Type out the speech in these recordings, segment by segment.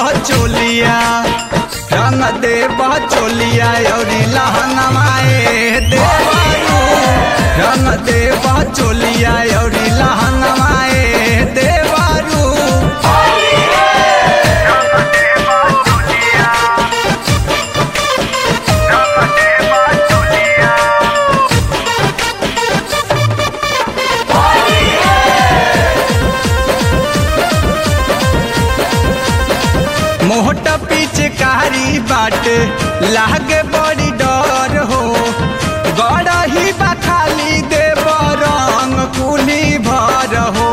चोलिया रंग दे चोलिया औरी लहंगमाए देवारू रंग दे चोलिया औरी लहंगमाए देवारू मोहट पिचकारी बाट लागे बड़ी डर हो गड़ही बखाली देव रंग कुली भर हो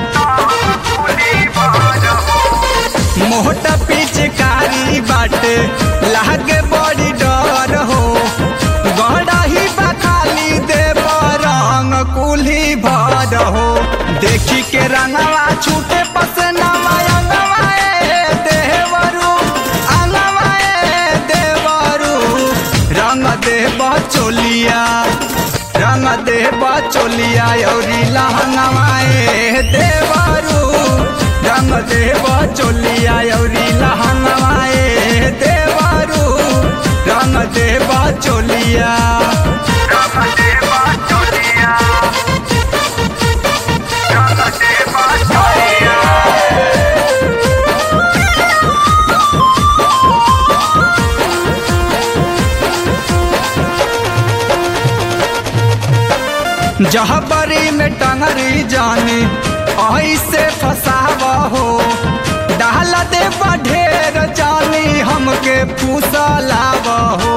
मोहट पिचकारी बाट लागे बड़ी डर हो गड़ही बखाली देव रंग कुली भर हो देखी के रंगवा छूटे पसनवा अंगवाए देवरू अंगवाए देवरू रंग देव चोलिया रंग देव चोलिया औरी लहंगवाए देवरू रंग देव चोलिया औरी लहंगवाए देवरू रंग देव चोलिया जहबरी में टंगरी जाने ऐसे फसावा हो डाल दे ढेर जानी हमके फूसलाव हो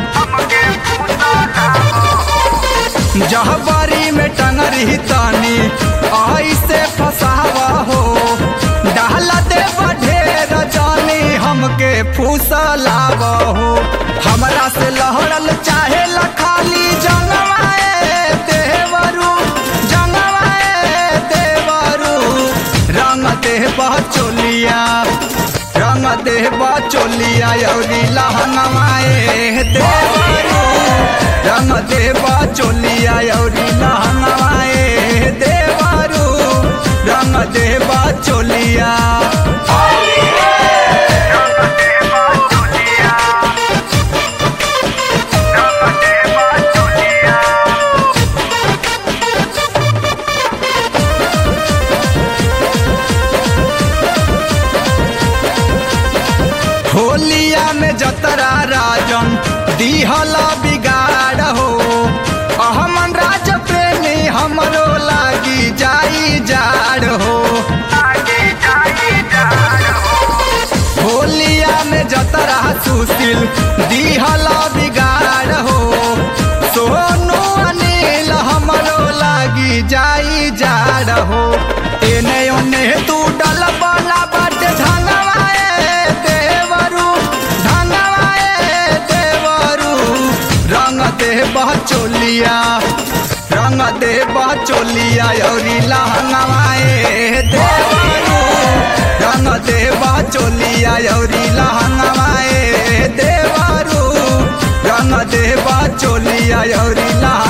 जहबरी में टंगरी तानी ऐसे फसावा हो डाल दे ढेर जानी हमके फूसलाव हो हमरा से लहरल चाहे खाली जंगवाए देवरू जंगवाए देवरू रंग देव चोलिया रंग देव चोलिया औरी लहंगवाए देवरू रंग देव चोलिया औरी लहंगवाए देवरू रंग देव चोलिया होलिया में जतरा राजन दिहला बिगाड़ हो अहमन राज प्रेमी हमरो लागी जाई जाड़ हो होलिया में जतरा सुशील दिहला बिगाड़ हो सोनू अनिल हमरो लागी जाई जाड़ हो एने ओने तू डल बना बट झंगवाए देवरू झंगवाए देवरू रंग देव चोलिया रंग देव चोलिया औरी लहंगवाए देवरू रंग देव चोलिया औरी लहंगवाए देवरू रंग देव चोलिया औरी लहंग